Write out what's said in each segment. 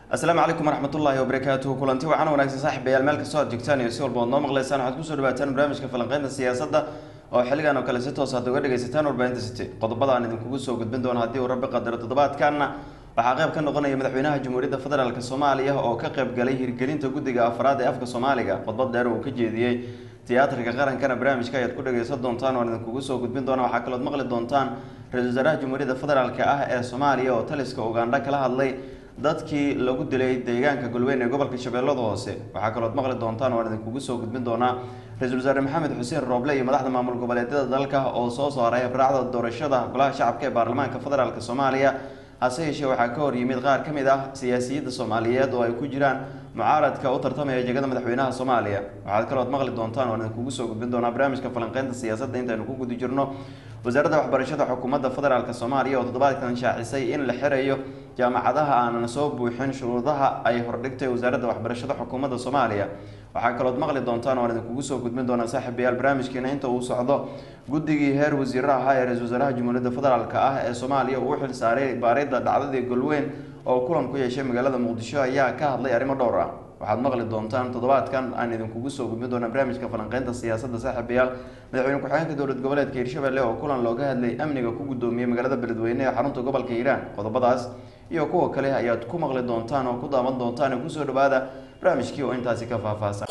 asalaamu calaykum waraxmatullaahi wabarakaatuhu kulanti waxaana wanaagsan saaxiibayaal meel kastoo aad joogtaan iyo si walba oad noo maqlaysaan waxaad kusoo dhawaataan barnaamijka falanqeynta siyaasadda oo xilligan oo kale si toos aad uga dhegaysataan warbaahinta city qodobada aan idinkugu soo gudbin doono haddii uu rabbi qadaro toddobaadkanna waxaa qayb ka noqonaya madaxweynaha jamhuuriyadda federaalk soomaaliya oo ka qayb galay hirgelinta guddiga afraad ee afka soomaaliga khudbad dheer uu ka jeediyey tiyaatarka qarankana barnaamijka ayaad ku dhagaysan doontaan oan idinkugu soo gudbin doona waxaa kalood maqli doontaan ra-isul wasaaraha jamhuuriyadda federaalk ah ee soomaaliya oo taliska ugandha kala hadlay dadkii lagu dilay deegaanka golweyn ee gobolka shabeellada hoose waxaa kalood maqli doontaan oan idinkugu soo gudbin doonaa ra-isul wasaare maxamed xuseen rooble iyo madaxda maamul goboleedyada dalka oo soo saaray habraacda doorashada golaha shacabka ee baarlamaanka federaalk soomaaliya hase yeeshee waxaa ka hor yimid qaar ka mid ah siyaasiyadda soomaaliyeed oo ay ku jiraan mucaaradka u tartamaya jegada madaxweynaha soomaaliya waxaad kalood maqli doontaan oan idinkugu soo gudbin doonaa barnaamijka falanqeynta siyaasadda intaynu ku guda jirno wasaaradda waxbarashada xukuumadda federaalk soomaaliya oo toddobaadkan shaacisay in la xirayo jaamacadaha aanan soo buuxin shuruudaha ay hordhigtay wasaaradda waxbarashada xukuumadda soomaaliya waxaa kalood maqli doontaan oan idinkugu soo gudbin doonaa saaxiibayaal barnaamijkeena inta uu socdo guddigii heer wasiiro ahaa ee ra-isul wasaaraha jamhuuriyadda federaalk ah ee soomaaliya uu u xil saaray baarida dhacdadii golweyn oo kulan ku yeeshay magaalada muqdisho ayaa ka hadlay arrimo dhowr ah waxaad maqli doontaan toddobaadkan aan idinkugu soo gudbin doona barnaamijka falanqeynta siyaasadda saaxiibayaal madaxweyne ku-xigeenka dowlad goboleedka hirshabelle oo kulan looga hadlay amniga ku guddoomiyey magaalada beledweyne ee xarunta gobolka hiiraan qodobadaas iyo kuwa kale ayaad ku maqli doontaan oo ku daawan doontaan ee kusoo dhawaada barnaamijkii oo intaasi ka faahfaahsan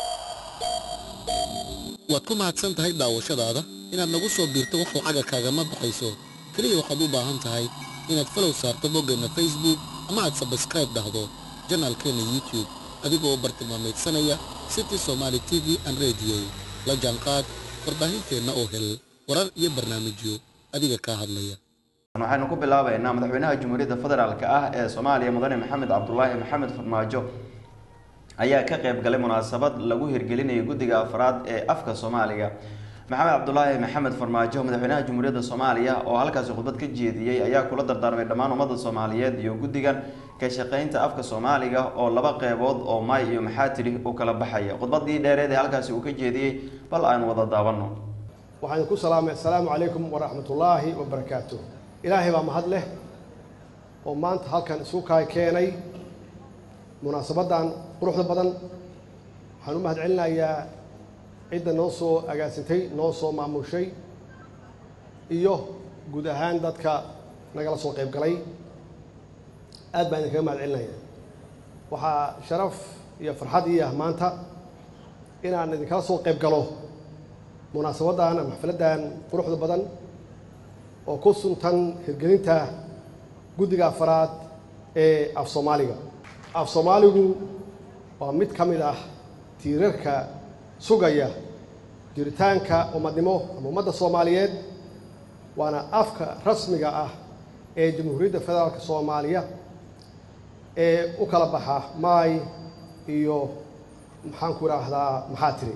waad ku mahadsan tahay daawashadaada inaad nagu soo biirto wax lacaga kaagama baxayso keliya waxaad u baahan tahay inaad falow saarto boggeenna facebook ama aad sabskraib dhahdo janaalkeenna youtube adigoo bartilmaamaydsanaya city somaali t v an rediyo la jaanqaad warbaahinteenna oo hel warar iyo barnaamijyo adiga kaa hadlaya waxaynu ku bilaabeynaa madaxweynaha jamhuuriyadda federaalk ah ee soomaaliya mudane maxamed cabdulaahi maxamed farmaajo ayaa ka qayb galay munaasabad lagu hirgelinayay guddiga afraad ee afka soomaaliga maxamed cabdulaahi maxamed farmaajo madaxweynaha jamhuuriyadda soomaaliya oo halkaasi khudbad ka jeediyey ayaa kula dardaarmay dhammaan ummadda soomaaliyeed iyo guddigan ka shaqeynta afka soomaaliga oo laba qeybood oo maay iyo maxaa tidhi u kala baxaya khudbadii dheereed ee halkaasi uu ka jeediyey bal aan wada daabanno waxaan ku salaamay assalaamu calaykum waraxmatullaahi wabarakaatu ilaahay baa mahad leh oo maanta halkan isu kaay keenay munaasabaddan quruxda badan waxaan u mahad celinayaa cidda noo soo agaasintay noo soo maamushay iyo guud ahaan dadka nagala soo qayb galay aad baan idinkaga mahad celinaya waxaa sharaf iyo farxad ii ah maanta inaan idinkala soo qayb galo munaasabaddan ama xafladdan quruxda badan oo ku suntan hirgelinta guddiga afaraad ee af soomaaliga af soomaaligu waa mid ka mid ah tiirarka sugaya jiritaanka ummadnimo ama ummadda soomaaliyeed waana afka rasmiga ah ee jamhuuriyadda federaalka soomaaliya ee u kala baxa maay iyo maxaan ku idhaahdaa maxaa tiri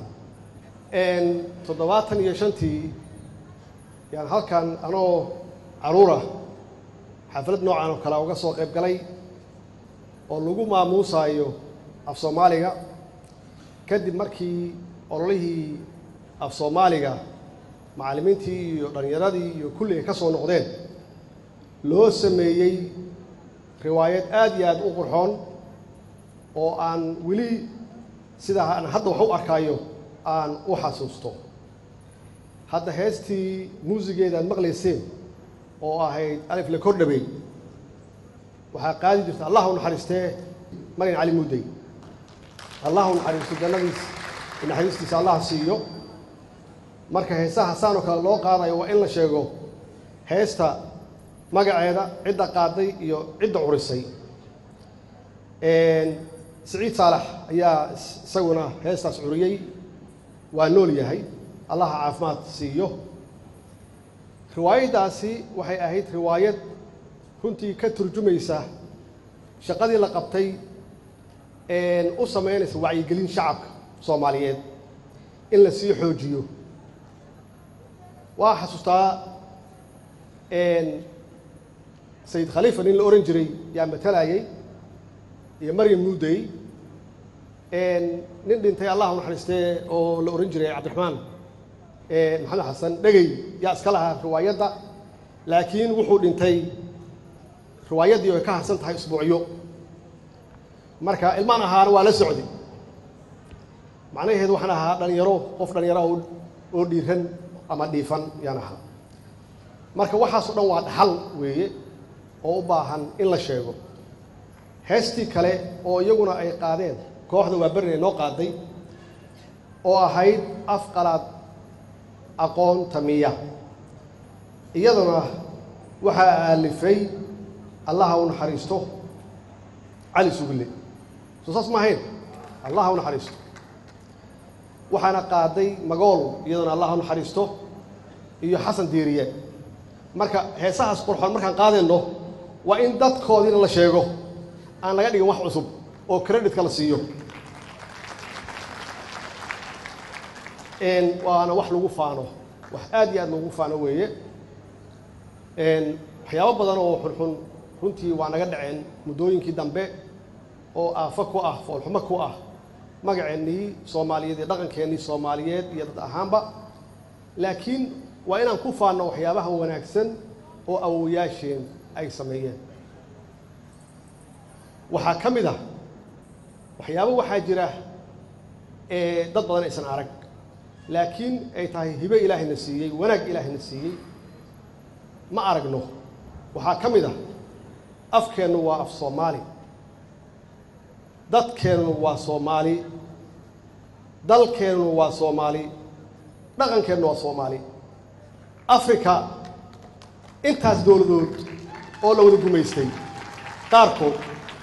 toddobaatan iyo shantii yaan halkan anoo caruura xaflad noocan oo kale uga soo qayb galay oo lagu maamuusaayo af soomaaliga kadib markii ololihii af soomaaliga macallimiintii iyo dhallinyaradii iyo kulliga ka soo noqdeen loo sameeyey riwaayad aad iyo aad u qurxoon oo aan weli sidaa aan hadda wax u arkaayo aan u xasuusto hadda heestii muusigeeda aad maqlayseen oo ahayd alif la kordhabey waxaa qaadi jirta allah u naxariistee marin cali muddey allah u naxariisto jannadiis naxariistiisa allah siiyo marka heesaha saan oo kale loo qaadayo waa in la sheego heesta magaceeda cidda qaaday iyo cidda curisay siciid saalax ayaa isaguna heestaas curiyey waa nool yahay allaha caafimaad siiyo riwaayaddaasi waxay ahayd riwaayad runtii ka turjumaysa shaqadii la qabtay u samaynaysa wacyigelin shacabka soomaaliyeed in la sii xoojiyo waa xasuustaa sayid khaliifa nin la ohan jiray yaa matalayay iyo maryam muudey nin dhintay allah u naxariistee oo la ohan jiray cabdiraxmaan maxamed xasan dhegey yaa iska lahaa riwaayadda laakiin wuxuu dhintay riwaayaddii ay ka harsan tahay isbuucyo marka ilmaan ahaana waa la socday macnaheedu waxaan ahaa dhalinyaro qof dhalinyaro oo oo dhiiran ama dhiifan yaan ahaa marka waxaasoo dhan waa dhaxal weeye oo u baahan in la sheego heestii kale oo iyaguna ay qaadeen kooxda waa berinay noo qaaday oo ahayd af qalaad aqoon tamiya iyaduna waxaa aalifay allaha u naxariisto cali sugille soo saas ma ahayn allaha u naxariisto waxaana qaaday magool iyaduna allaha u naxariisto iyo xasan diiriye marka heesahaas qurxoon markaan qaadayno waa in dadkoodiina la sheego aan laga dhigin wax cusub oo creditka la siiyo waana wax lagu faano wax aad iyo aad loogu faano weeye waxyaabo badan oo xunxun runtii waa naga dhaceen muddooyinkii dambe oo aafo ku ah foolxumo ku ah magaceennii soomaaliyeed iyo dhaqankeennii soomaaliyeed iyo dad ahaanba laakiin waa inaan ku faanno waxyaabaha wanaagsan oo awowayaasheen ay sameeyeen waxaa ka mid ah waxyaabo waxaa jira ee dad badan aysan arag laakiin ay tahay hibe ilaahayna siiyey wanaag ilaahayna siiyey ma aragno waxaa ka mid ah afkeennu waa af soomaali dadkeennu waa soomaali dalkeennu waa soomaali dhaqankeennu waa soomaali africa intaas dowladood oo la wada gumaystay qaarkood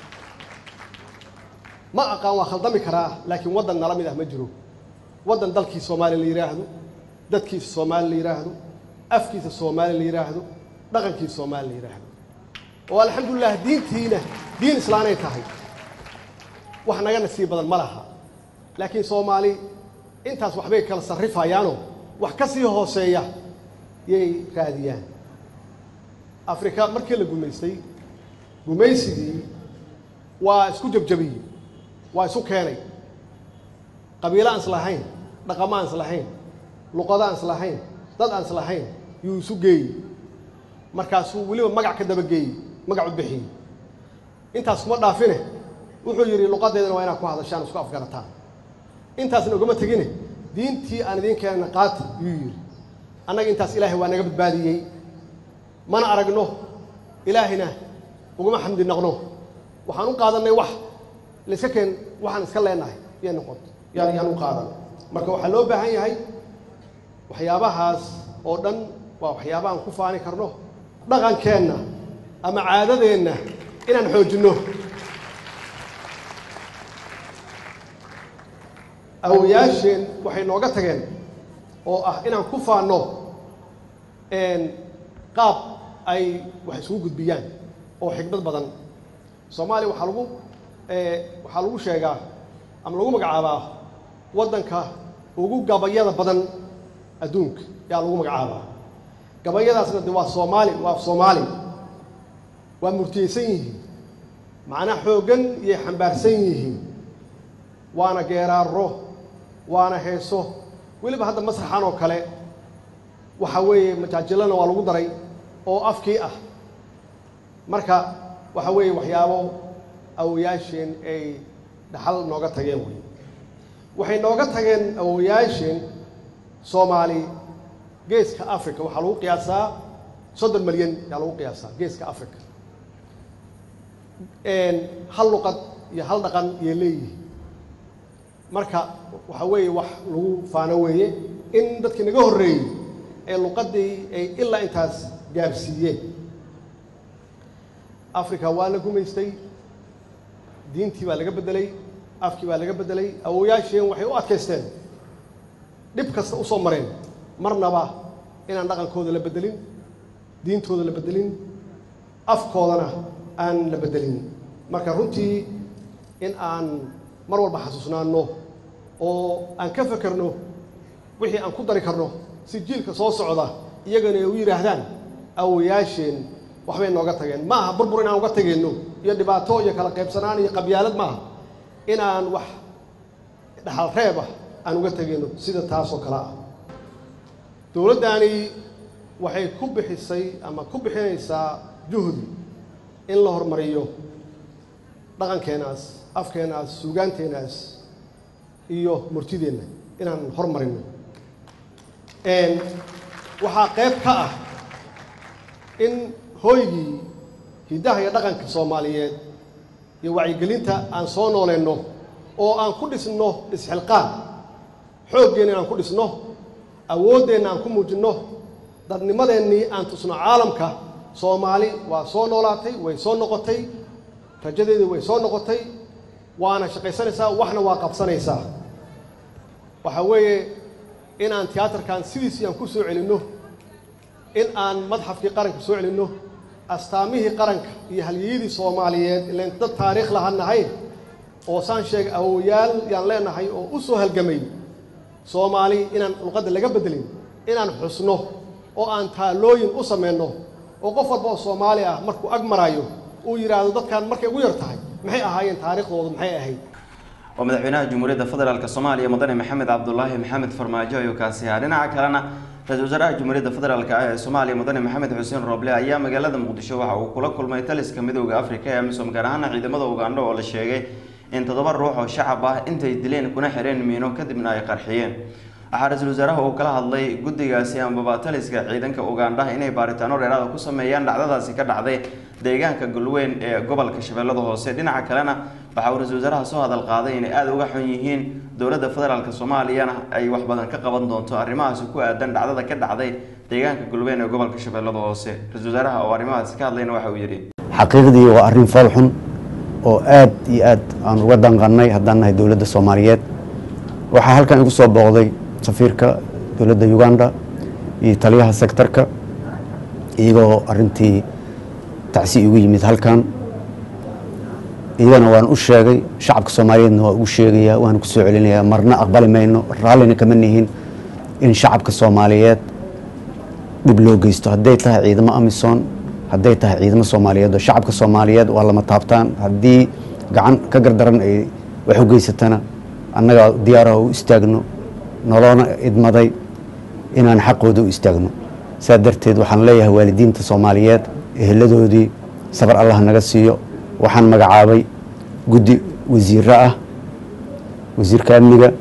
ma aqaan waa khaldami karaa laakiin waddan nala mid ah ma jiro waddan dalkii soomaali la yidhaahdo dadkiisa soomaali la yidhaahdo afkiisa soomaali la yidhaahdo dhaqankiisa soomaali la yidhaahdo oo alxamdulilah diintiina diin islaanay tahay wax naga nasiib badan ma laha laakiin soomaali intaas waxbay kala sarrifayaanoo wax ka sii hooseeya yay raadiyaan afrika markii la gumaystay gumaysigii waa isku jabjabiyey waa isu keenay qabiilo aan islahayn dhaqamo aan islahayn luqado aan islahayn dad aan islahayn yuu isu geeyey markaasuu weliba magac ka dabageeyey magac u bixiyey intaas kuma dhaafine wuxuu yidhi luqadeedana waa inaad ku hadashaan isku afgarataan intaasna ogama tegine diintii aan idiin keenana qaati yuu yidhi annaga intaas ilaahay waa naga badbaadiyey mana aragno ilaahayna uguma xamdi naqno waxaan u qaadannay wax layska keen waxaan iska leenahay yay noqoto yaan yaan u qaadan marka waxaa loo baahan yahay waxyaabahaas oo dhan waa waxyaaba aan ku faani karno dhaqankeenna ama caadadeenna inaan xoojinno awoyaasheen waxay nooga tageen oo ah inaan ku faanno qaab ay wax isugu gudbiyaan oo xikmad badan soomaaliya waxaa lagu waxaa lagu sheegaa ama lagu magacaabaa waddanka ugu gabayada badan adduunka yaa lagu magacaabaa gabayadaasna de waa soomaali waa soomaali waa murtiyeysan yihiin macnaa xooggan iyay xambaarsan yihiin waana geeraaro waana heeso weliba hadda masraxan oo kale waxa weeye majaajilana waa lagu daray oo afkii ah marka waxa weeye waxyaabo awoyaasheen ay dhaxal nooga tageen wey waxay nooga tageen awoyaasheen soomaali geeska africa waxaa lagu qiyaasaa soddon milyan yaa lagu qiyaasaa geeska africa hal luqad iyo hal dhaqan iyo leeyihi marka waxa weeye wax lagu faano weeye in dadkii naga horreeyey ee luqaddii ay ilaa intaas gaarsiiyeen africa waa la gumaystay diintii baa laga beddelay afkii baa laga beddelay awoyaasheen waxay u adkaysteen dhib kasta u soo mareen marnaba inaan dhaqankooda la beddelin diintooda la beddelin afkoodana aan la beddelin marka runtii in aan mar walba xasuusnaanno oo aan ka fekerno wixii aan ku dari karno si jiilka soo socda iyagana ay u yidhaahdaan awoyaasheen waxbay nooga tageen ma aha burbur inaan uga tageenno iyo dhibaato iyo kala qaybsanaan iyo qabyaalad maaha inaan wax dhaxal reeb ah aan uga tegeenno sida taasoo kale ah dowladdaani waxay ku bixisay ama ku bixinaysaa juhdi in la horumariyo dhaqankeenaas afkeenaas suugaanteenaas iyo murtideenna inaan hormarino waxaa qayb ka ah in hooygii hiddaha iyo dhaqanka soomaaliyeed iyo wacyigelinta aan soo nooleyno oo aan ku dhisno isxilqaan xooggeenna inaan ku dhisno awooddeenna aan ku muujinno dadnimadeennii aan tusno caalamka soomaali waa soo noolaatay way soo noqotay rajadeedii way soo noqotay waana shaqaysanaysaa waxna waa qabsanaysaa waxaa weeye in aan tiyaatarkan sidiisii aan ku soo celinno in aan madxafkii qaranka soo celinno astaamihii qaranka iyo halyeyadii soomaaliyeed ilan dad taariikh lahaan nahay oo saan sheegay awowayaal yaan leenahay oo u soo halgamay soomaali inaan luqadda laga beddelin inaan xusno oo aan taalooyin u samayno oo qof walba oo soomaali ah markuu ag maraayo uu yidhaahdo dadkan markay ugu yar tahay maxay ahaayeen taariikhdoodu maxay ahayd oo madaxweynaha jamhuuriyadda federaalk soomaaliya mudane maxamed cabdulaahi maxamed farmaajo ayuu kaasi ahaa dhinaca kalena ra-isul wasaaraha jamhuuriyadda federaalk ah ee soomaaliya mudane maxamed xuseen rooble ayaa magaalada muqdisho waxa uu kula kulmay taliska midooda afrika ee amisom gaar ahaana ciidamada ugandho oo la sheegay in toddoba ruux oo shacab ah intay dileen kuna xireen miino kadibna ay qarxiyeen waxaa ra-iisul wasaaraha uu kala hadlay guddigaasi ambaba taliska ciidanka ugandhaha inay baaritaano dheeraada ku sameeyaan dhacdadaasi ka dhacday deegaanka galweyn ee gobolka shabeellada hoose dhinaca kalena waxa uu ra-isul wasaaraha soo hadal qaaday inay aada uga xun yihiin dowladda federaalk soomaaliyana ay wax badan ka qaban doonto arrimahaasi ku aadan dhacdada ka dhacday deegaanka galweyn ee gobolka shabeellada hoose ra-isul wasaaraha oo arrimahaasi ka hadlayna waxa uu yidhi xaqiiqdii waa arrin fool xun oo aad iyo aad aan uga danqannay haddaan nahay dowladda soomaaliyeed waxaa halkan igu soo booqday safiirka dowladda uganda iyo taliyaha sektarka iyagoo arintii tacsi igu yimid halkan iyagana waan u sheegay shacabka soomaaliyeedna waa ugu sheegayaa waana kusoo celinayaa marna aqbali mayno raallina kama nihin in shacabka soomaaliyeed dhib loo geysto hadday tahay ciidamo amisom hadday tahay ciidamo soomaaliyeed oo shacabka soomaaliyeed waa lama taabtaan haddii gacan ka gardaran ay wax u geysatana annaga diyaaraha u istaagno noloona idmaday inaan xaqooda u istaagno saa darteed waxaan leeyahay waalidiinta soomaaliyeed eheladoodii sabar allah naga siiyo waxaan magacaabay guddi wasiiro ah wasiirka amniga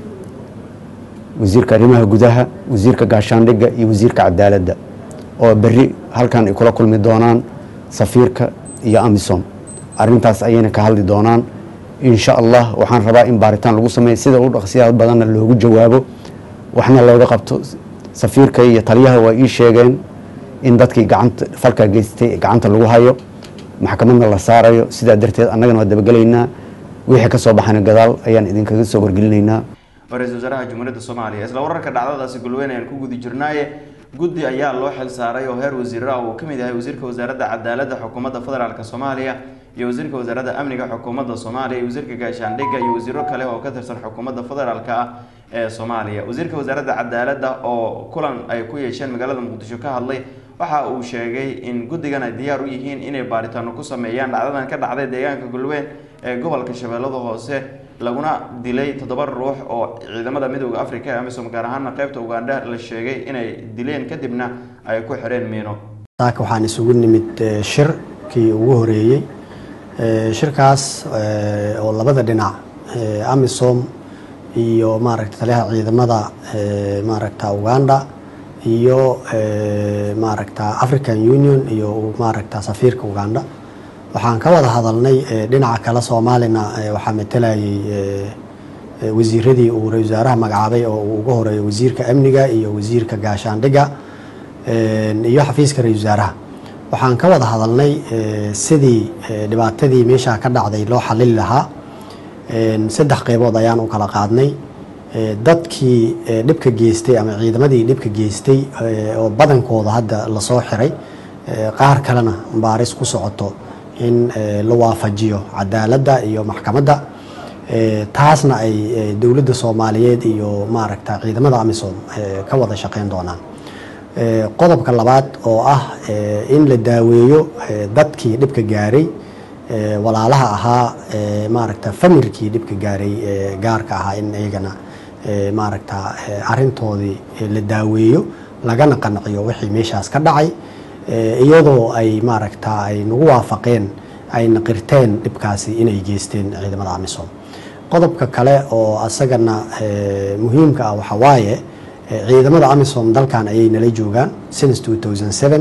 wasiirka arrimaha gudaha wasiirka gaashaandhigga iyo wasiirka cadaaladda oo berri halkan ay kula kulmi doonaan safiirka iyo amisom arrintaas ayayna ka hadli doonaan insha allah waxaan rabaa in baaritaan lagu sameeyo sida u dhaqsiyaha badanna loogu jawaabo waxna looga qabto safiirka iyo taliyaha waa ii sheegeen in dadkii gacanta falkaa geystay gacanta lagu hayo maxkamadna la saarayo sidaa darteed annagana waa dabagelaynaa wixii ka soo baxana gadaal ayaan idinkaga soo wargelinaynaa ra-isul wasaaraha jamhuuriyadda soomaaliya isla wararka dhacdadaasi galweyn ayaan ku gudi jirnaaye guddi ayaa loo xil saaray oo heer wasiir ah uu ka mid yahay wasiirka wasaaradda cadaaladda xukuumadda federaalk soomaaliya iyo wasiirka wasaaradda amniga xukuumadda soomaaliya iyo wasiirka gaashaandhigga iyo wasiiro kale oo ka tirsan xukuumadda federaalk ah ee soomaaliya wasiirka wasaaradda cadaaladda oo kulan ay ku yeesheen magaalada muqdisho ka hadlay waxa uu sheegay in guddigan ay diyaar u yihiin inay baaritaano ku sameeyaan dhacdadan ka dhacday deegaanka galweyn ee gobolka shabeellada hoose laguna dilay toddoba ruux oo ciidamada midooda africa ee amisom gaar ahaana qeybta ugandha la sheegay inay dileen kadibna ay ku xireen miino saaka waxaan isugu nimid shirkii ugu horeeyey shirkaas oo labada dhinac amisom iyo maaragta taliyaha ciidamada maaragta uganda iyo maaragta african union iyo maaragta safiirka uganda waxaan ka wada hadalnay dhinaca kale soomaalina waxaa matalayay wasiiradii uu ra-isul wasaaraha magacaabay oo uu uga horeeyo wasiirka amniga iyo wasiirka gaashaandhigga iyo xafiiska ra-isul wasaaraha waxaan ka wada hadalnay sidii dhibaatadii meeshaa ka dhacday loo xalili lahaa saddex qeybood ayaan u kala qaadnay dadkii dhibka geystay ama ciidamadii dhibka geystay oo badankooda hadda lasoo xiray qaar kalena baaris ku socoto in la waafajiyo cadaaladda iyo maxkamadda taasna ay dowladda soomaaliyeed iyo maaragta ciidamada amisom ka wada shaqeyn doonaan qodobka labaad oo ah in la daaweeyo dadkii dhibka gaaray walaalaha ahaa maaragta familkii dhibka gaaray gaarka ahaa in iyagana maaragta arintoodii la daaweeyo lagana qanciyo wixii meeshaas ka dhacay iyadoo ay maaragta ay nagu waafaqeen ayna qirteen dhibkaasi inay geysteen ciidamada amisom qodobka kale oo asagana muhiimka ah waxaa waaye ciidamada amisom dalkan ayay nala joogaan since 2007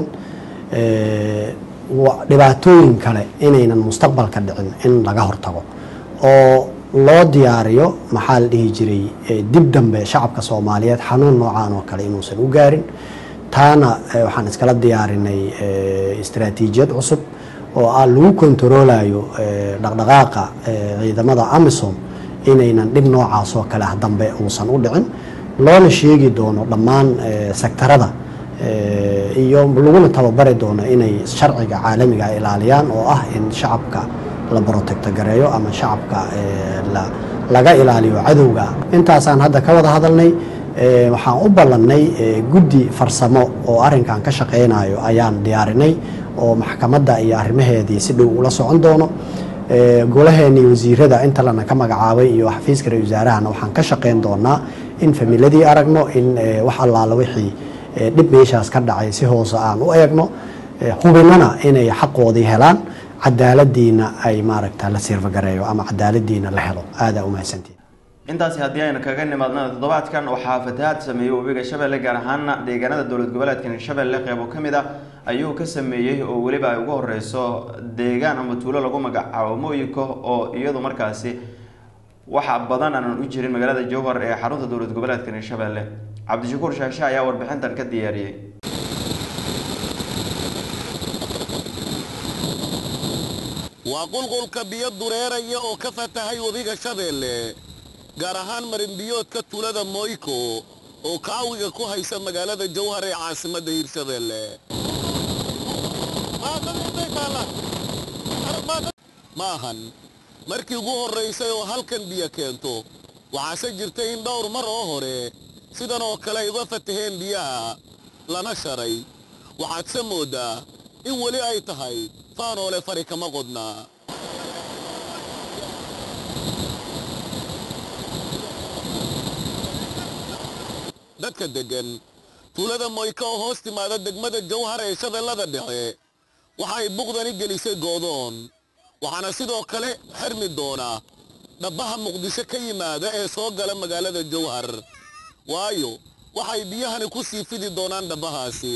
dhibaatooyin kale inaynan mustaqbalka dhicin in laga hortago oo loo diyaariyo maxaa la dhihi jiray dib dambe shacabka soomaaliyeed xanuun noocaan oo kale inuusan u gaarin taana waxaan iskala diyaarinay istaraatiijiyad cusub oo ah lagu kontaroolayo dhaqdhaqaaqa ciidamada amisom inaynan dhib noocaas oo kale ah dambe uusan u dhicin loona sheegi doono dhammaan sektarada iyo laguna tababari doono inay sharciga caalamiga ilaaliyaan oo ah in shacabka la brotecto gareeyo ama shacabka laga ilaaliyo cadowga intaasaan hadda ka wada hadalnay waxaan u ballannay guddi farsamo oo arrinkan ka shaqaynayo ayaan diyaarinay oo maxkamadda iyo arrimaheedii si dhow ula socon doono golaheenii wasiirada inta lana ka magacaabay iyo xafiiska ra wasaarahana waxaan ka shaqayn doonaa in familadii aragno in wax allaala wixii dhib meeshaas ka dhacay si hoose aan u eegno hubinana inay xaqoodii helaan cadaaladiina ay maaragta la sirfagareeyo ama cadaaladiina la helo aadaa u mahadsantiin intaasi haddii aynu kaga nimaadna toddobaadkan waxaa fatahaad sameeyey webiga shabeelle gaar ahaana deegaanada dowlad goboleedkan shabeelle qeybo ka mid ah ayuu ka sameeyey oo weliba ay ugu horeyso deegaan ama tuulo lagu magacaabo mooyiko oo iyadu markaasi waxa badan aanan u jirin magaalada jowhar ee xarunta dowlad goboleedkan shabeelle cabdishakuur shaashe ayaa warbixintan ka diyaariyey waa qulqulka biyo dureeraya oo ka fatahay webiga shabeelle gaar ahaan marinbiyoodka tuulada moyko oo kaawiga ku haysa magaalada jowhar ee caasimadda hirshabeelle ma ahan markii ugu horraysay oo halkan biyo keento waxaase jirtay in dhowr mar oo hore sidan oo kale ay uga fataheen biyaha lana sharay waxaadse mooddaa in weli ay tahay faanoole fari kama qodnaa dadka deggan tuulada moyka oo hoos timaada degmada jawhar ee shabeellada dhexe waxay buqdani gelisay goodoon waxaana sidoo kale xirmi doona dhabbaha muqdisho ka yimaada ee soo gala magaalada jawhar waayo waxay biyahani ku sii fidi doonaan dhabbahaasi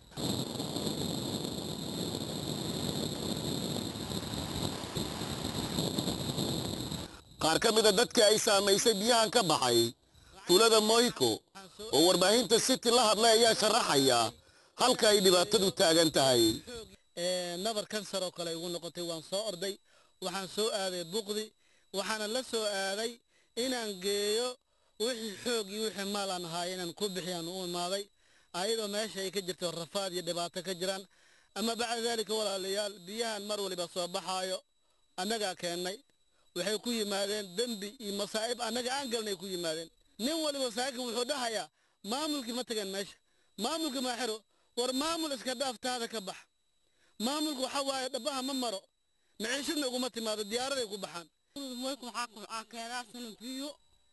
qaar ka mida dadkii ay saamaysay biyahan ka baxay tuulada moyko oo warbaahinta city la hadlay ayaa sharaxaya halka ay dhibaatadu taagan tahay nabar kansar oo kale igu noqotay waan soo orday waxaan soo aaday buqdi waxaana la soo aaday inaan geeyo wixii xoog iyo wixii maal aan ahaay inaan ku bixiyaan u imaaday ayadoo meesha ay ka jirto rafaad iyo dhibaato ka jiraan ama bacda daalika walaalayaal biyahan mar waliba soo baxaayo annagaa keennay waxay ku yimaadeen dembi iyo masaa'ib annaga aan galnay ku yimaadeen nin waliba saakin wuxuu dhahayaa maamulkii ma tageen meesha maamulkii maa xiro war maamul iska dhaaftaada ka bax maamulku waxa waaye dhabaha ma maro maciishadna uguma timaado diyaaraday ku baxaan moyku waxaa keenaasana biyo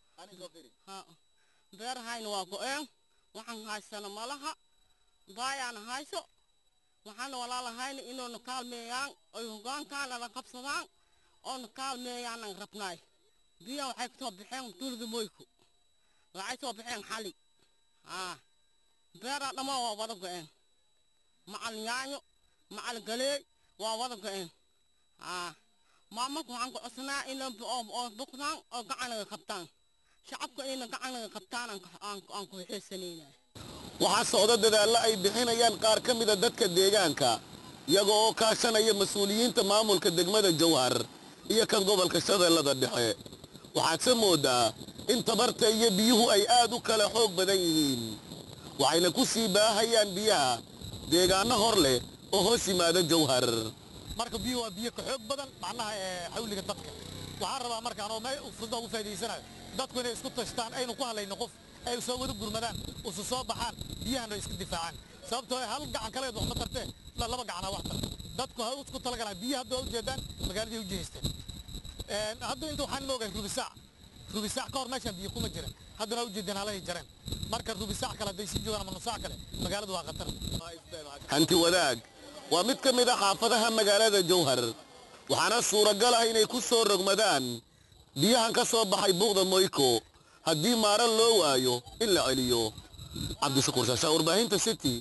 beerahayna waa go-een waxaan haysana malaha baayaana hayso waxaana walaalahayna inoona kaalmeeyaan oy hogaankaana la qabsadaan oona kaalmeeyaanan rabnaay biyaha waxay kasoo baxeen dulda moyku waxay soo baxeen xali beeraa dhammaan waa wada go-een macal yaanyo macal galeey waa wada go-een maamulka waxaan ku codsanaa inay oo buqdaan oo gacanaga qabtaan shacabka inayna gacanaga qabtaan aan ku xiisanayna waxaa socda dadaallo ay bixinayaan qaar ka mida dadka deegaanka iyaga oo kaashanaya mas-uuliyiinta maamulka degmada jawhar iyo kan gobolka shabeellada dhexe waxaadse mooddaa in tabarta iyo biyuhu ay aad u kala xoog badan yihiin waxayna ku sii baahayaan biyaha deegaanno hor leh oo hoos yimaada jawhar marka biyuhu waa biyo ka xoog badan macnaha xawliga dadka waxaan rabaa markaan oo meel fudda ugu faa'iidaysanayo dadku inay isku tashtaan aynu ku hadlayno qof ay soo wada gurmadaan usu soo baxaan biyahana ay iska difaacaan sababtoo hal gacan kaleed wax ma tartee laba gacanaa wax tarta dadku ha isku talagalaan biyo hadda waa ujeedaan magaaladii u jihaysteen hadda inta waxaan moogahay rubisaac rubisaac ka hor meeshaan biyo kuma jiran haddana waa ujeedeen halahay jareen marka rubisaac kale hadday sii joogaan ama nusaac kale magaaladu waa khatar hanti wadaag waa mid ka mid a xaafadaha magaalada jawhar waxaana suuragal ah inay ku soo rogmadaan biyahan ka soo baxay buuqda moyko haddii maaro loo waayo in la celiyo cabdishakuur shaashaa warbaahinta city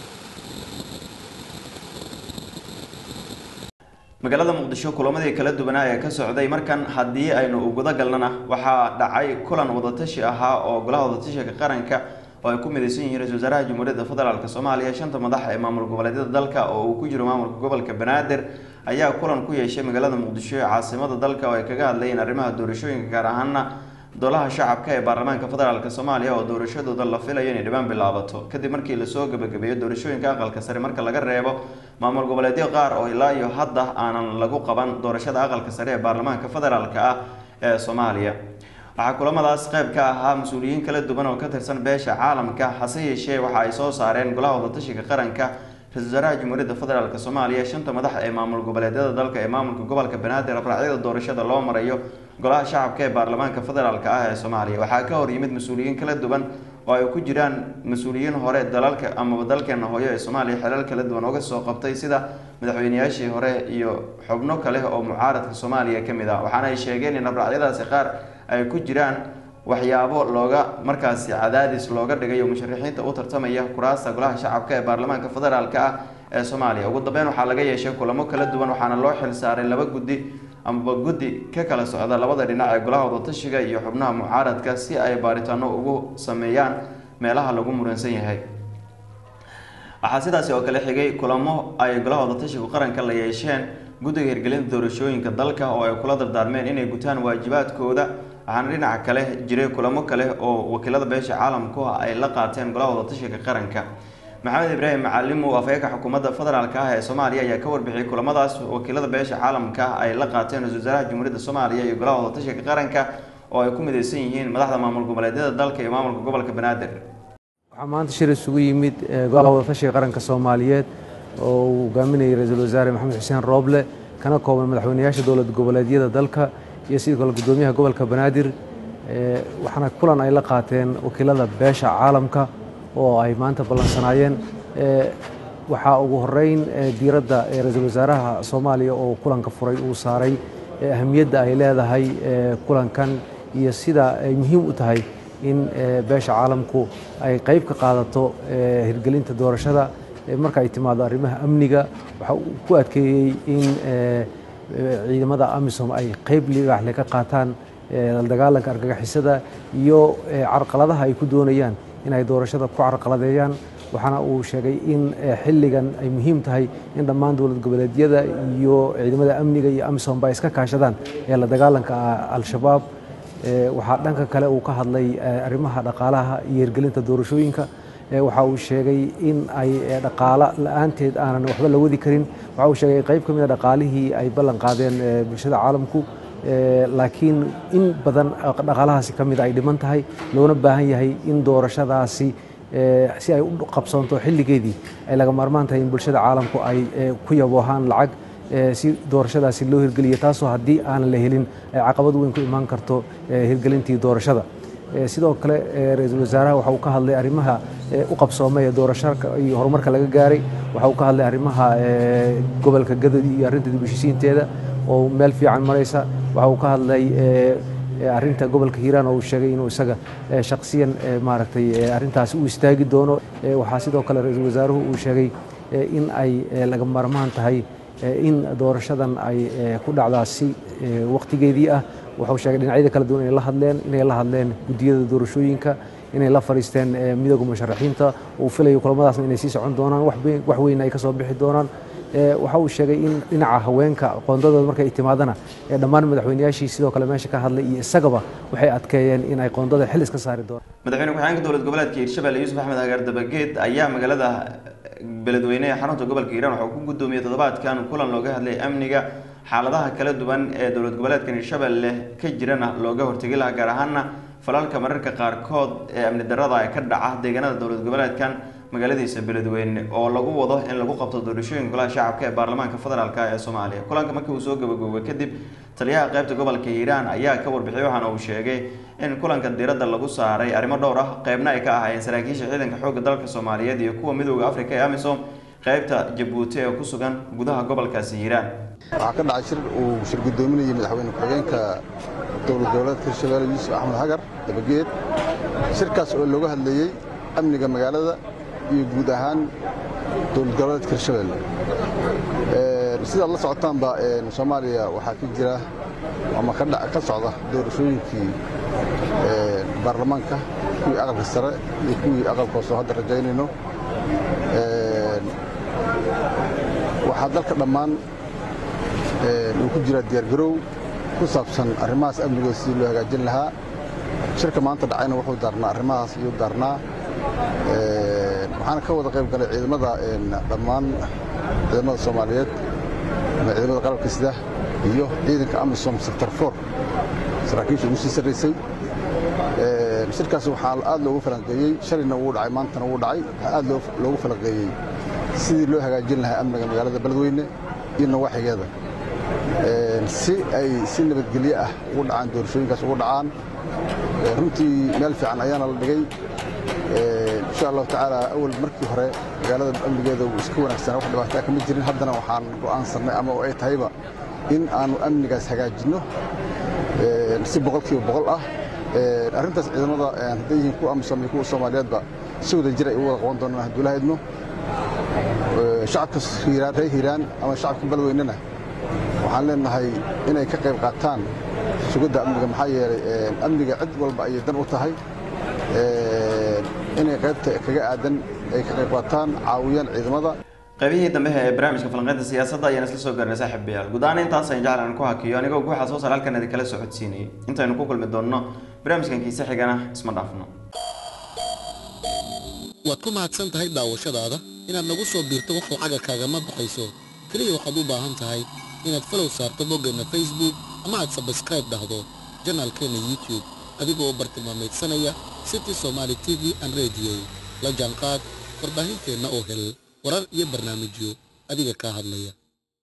magaalada muqdisho kulamadii kala duwanaa ee ka socday markan haddii aynu uguda galnana waxaa dhacay kulan wadatashi ahaa oo golaha wadatashiga qaranka oo ay ku midaysan yihiin ra-isul wasaaraha jamhuuriyadda federaalk soomaaliya shanta madax ee maamul goboleedyada dalka oo uu ku jiro maamulka gobolka banaadir ayaa kulan ku yeeshay magaalada muqdisho ee caasimada dalka oo ay kaga hadlayeen arrimaha doorashooyinka gaar ahaana dolaha shacabka ee baarlamaanka federaalk soomaaliya oo doorashadooda la filayo inay dhibaan bilaabato kadib markii lasoo gabagabeeyo doorashooyinka aqalka sare marka laga reebo maamul goboleedyo qaar oo ilaa iyo hadda aanan lagu qaban doorashada aqalka sare ee baarlamaanka federaalk ah ee soomaaliya waxaa kulamadaas qayb ka ahaa mas-uuliyiin kala duwan oo ka tirsan beesha caalamka hase yeeshee waxa ay soo saareen golaha wadatashiga qaranka ra-isul wasaaraha jamhuuriyadda federaalk soomaaliya shanta madax ee maamul goboleedyada dalka ee maamulka gobolka banaadir abraacyada doorashada loo marayo golaha shacabka ee baarlamaanka federaalk ah ee soomaaliya waxaa ka hor yimid mas-uuliyiin kala duwan oo ay ku jiraan mas-uuliyiin hore dalalka amaba dalkeena hooyo ee soomaaliya xelal kala duwan uga soo qabtay sida madaxweyneyaashii hore iyo xubno kale oo mucaaradka soomaaliya ka mid ah waxaana ay sheegeen in abraacyadaasi qaar ay ku jiraan waxyaabo looga markaasi cadaadis looga dhigayo musharaxiinta u tartamaya kuraasta golaha shacabka ee baarlamaanka federaalk ah ee soomaaliya ugu dambeyn waxaa laga yeeshay kulamo kala duwan waxaana loo xil saaray laba guddi amaba guddi ka kala socda labada dhinac ee golaha wadatashiga iyo xubnaha mucaaradka si ay baaritaano ugu sameeyaan meelaha lagu muransan yahay waxaa sidaasi oo kale xigay kulamo ay golaha wadatashigu qaranka la yeesheen guddiga hirgelinta doorashooyinka dalka oo ay kula dardaarmeen inay gutaan waajibaadkooda waxaana dhinaca kale jiray kulamo kale oo wakiilada beesha caalamku ay la qaateen golaha wadatashiga qaranka maxamed ibraahim macalimo afhayeenka xukuumadda federaalk ah ee soomaaliya ayaa ka warbixiyay kulamadaas wakiilada beesha caalamka ay la qaateen ra-isul wasaaraha jamhuuriyadda soomaaliya iyo golaha wadatashiga qaranka oo ay ku midaysan yihiin madaxda maamul goboleedyada dalka iyo maamulka gobolka banaadir waxaa maanta shir isugu yimid golaha wadatashiga qaranka soomaaliyeed oo uu hogaaminayay ra-iisul wasaare maxamed xuseen rooble kana kooban madaxweyneyaasha dowlad goboleedyada dalka iyo sidoo kale gudoomiyaha gobolka banaadir waxaana kulan ay la qaateen wakiilada beesha caalamka oo ay maanta ballansanaayeen waxaa ugu horeyn diiradda ra-iisul wasaaraha soomaaliya oo kulanka furay uu saaray ahamiyadda ay leedahay kulankan iyo sida ay muhiim u tahay in beesha caalamku ay qayb ka qaadato hirgelinta doorashada marka ay timaado arrimaha amniga waxa uu ku adkeeyey in ciidamada amisom ay qayb libaaxle ka qaataan la dagaalanka argagixisada iyo carqaladaha ay ku doonayaan in ay doorashada ku carqaladeeyaan waxaana uu sheegay in xilligan ay muhiim tahay in dhammaan dowlad goboleedyada iyo ciidamada amniga iyo amisomba ay iska kaashadaan ee la dagaalanka al-shabaab waxaa dhanka kale uu ka hadlay arrimaha dhaqaalaha iyo hirgelinta doorashooyinka waxa uu sheegay in ay dhaqaalo la-aanteed aanan waxba la wadi karin waxa uu sheegay qayb ka mid a dhaqaalihii ay ballan qaadeen bulshada caalamku laakiin in badan dhaqaalahaasi ka mid ay dhiman tahay loona baahan yahay in doorashadaasi si ay u qabsoonto xilligeedii ay laga maarmaan tahay in bulshada caalamku ay ku yaboohaan lacag si doorashadaasi loo hirgeliyo taasoo haddii aanan la helin ay caqabad weyn ku imaan karto hirgelintii doorashada sidoo kale ra-iisul wasaaraha waxa uu ka hadlay arrimaha u qabsoomay ee doorashada iyo horumarka laga gaaray waxa uu ka hadlay arrimaha gobolka gadadi iyo arrinta dib u heshiisiinteeda oo meel fiican maraysa waxa uu ka hadlay arrinta gobolka hiiraan oo uu sheegay inuu isaga shakhsiyan maaragtay arrintaasi u istaagi doono waxaa sidoo kale ra-iisul wasaaruhu uu sheegay in ay laga maarmaan tahay in doorashadan ay ku dhacdaa si waqtigeedii ah wuxuu sheegay dhinacyada kala duwan inay la hadleen inay la hadleen guddiyada doorashooyinka inay la fadhiisteen midooda musharaxiinta uu filayo kulamadaasna inay sii socon doonaan wax weyn ay ka soo bixi doonaan waxa uu sheegay in dhinaca haweenka qoondadooda markay timaadana dhammaan madaxweyneyaashii sidoo kale meesha ka hadlay iyo isagaba waxay adkeeyeen in ay qoondada xil iska saari doonaan madaxweyne ku-xigeenka dowlad goboleedka hiirshabelle yuusuf axmed hagaar dabageed ayaa magaalada beledweyne ee xarunta gobolka hiiraan waxuu ku gudoomiyey toddobaadkan kulan looga hadlay amniga xaaladaha kala duwan ee dowlad goboleedkan hiirshabelle ka jirana looga hortegi lahaa gaar ahaana falalka mararka qaarkood ee amni darada ee ka dhaca deegaanada dowlad goboleedkan magaaladiisa beledweyne oo lagu wado in lagu qabto doorashooyinka golaha shacabka ee baarlamaanka federaalk ee soomaaliya kulanka markii uu soo gabagaboobay kadib taliyaha qaybta gobolka hiiraan ayaa ka warbixiyay waxaana uu sheegay in kulanka diiradda lagu saaray arrimo dhowr ah qeybna ay ka ahaayeen saraakiisha ciidanka xoogga dalka soomaaliyeed iyo kuwa midooda afrika ee amisom qeybta jabuuti ee ku sugan gudaha gobolkaasi hiiraan waxaa ka dhacay shir uu shir guddoominayay madaxweyne ku-xigeenka dowlad goboleedka hirshabelle yuusuf axmed hagar dabageed shirkaas oo looga hadlayey amniga magaalada iyo guud ahaan dowlad goboleedka hirshabelle sidaad la socotaanba soomaaliya waxaa ka jira ama ka socda doorashooyinkii baarlamaanka kuwii aqalka sare iyo kuwii aqalka hoose oo hadda rajaynayno waxaa dalka dhammaan uu ku jiraa diyaargarow ku saabsan arrimahaas amnigooda sidii loo hagaajin lahaa shirka maanta dhacayna wuxuu daarnaa arrimahaas iyuu daarnaa waxaana ka wada qayb galay ciidamada dhammaan ciidamada soomaaliyeed ama ciidamada qalabka sida iyo ciidanka amisom sector for saraakiisha ugu sii sarraysay shirkaas waxaa aad loogu falanqeeyey shalayna wuu dhacay maantana wuu dhacay waxaa aad loogu falanqeeyey sidii loo hagaajin lahaa amniga magaalada beledweyne iyo nawaaxigeeda si ay si nabadgelyo ah ugu dhacaan doorashooyinkaas ugu dhacaan runtii meel fiican ayaana la dhigay insha allahu tacaala awal markii hore magaalada amnigeeda wuu iska wanaagsanaa wax dhibaataa kama jirin haddana waxaan go'aansannay ama ay tahayba in aanu amnigaas hagaajinno si boqolkiiba boqol ah arrintaas ciidamada hadday yihiin kuwa amisom iyo kuwa soomaaliyeedba si wada jir ay u wada qaban doonaan hadduu la haydno shacabka hiiraan reer hiiraan ama shacabka beledweynena waxaan leenahay inay ka qayb qaataan sugidda amniga maxaa yeelay amniga cid walba ayay dan u tahay inay qaybta kaga aadan ay ka qayb qaataan caawiyaan ciidamada qaybihii dambe ee barnaamijka falanqeynta siyaasadda ayaan isla soo gaarnay saaxiibayaal guud ahaan intaas ayaan jeclan ku hakiyo anigoo guuxa soo saar halkan idin kala socodsiinayay intaynu ku kulmi doonno barnaamijkan kiise xigana isma dhaafno waad ku mahadsan tahay daawashadaada inaad nagu soo biirto wax lacaga kaagama baxayso keliya waxaad u baahan tahay inaad falow saarto boggeenna facebook ama aad sabskraib dhahdo janaalkeenna youtube adigoo bartilmaameedsanaya city somaali t v an radio la jaanqaad warbaahinteenna oo hel warar iyo barnaamijyo adiga kaa hadlaya